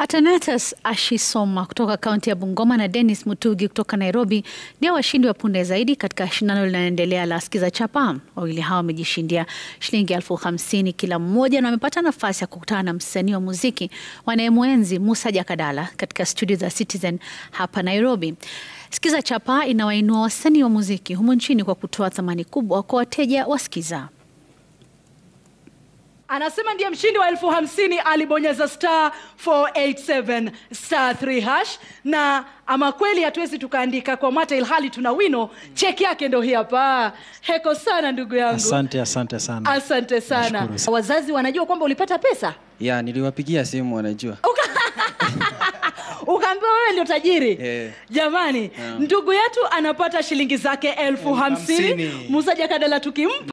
Atanatas Ashisoma kutoka kaunti ya Bungoma na Dennis Mutugi kutoka Nairobi ndio washindi wa punde zaidi katika shindano linaloendelea la Skiza Chapa. Wawili hawa wamejishindia shilingi elfu hamsini kila mmoja na wamepata nafasi ya kukutana na msanii wa muziki wanayemwenzi Musa Jakadala katika studio za Citizen hapa Nairobi. Skiza Chapa inawainua wasanii wa muziki humu nchini kwa kutoa thamani kubwa kwa wateja wa Skiza. Anasema ndiye mshindi wa elfu hamsini alibonyeza star 487 star 3 hash, na ama kweli hatuwezi tukaandika kwa mata ilhali tuna wino. Cheki yake ndo hii hapa. Heko sana ndugu yangu, Asante, asante sana. asante sana. Nashukuru sana. Wazazi wanajua kwamba ulipata pesa, Ya, niliwapigia simu wanajua. ukaambiwa wewe ndio tajiri Eh. jamani. Ndugu yetu anapata shilingi zake elfu hamsini. hamsini. Musa Jakadala tukimpa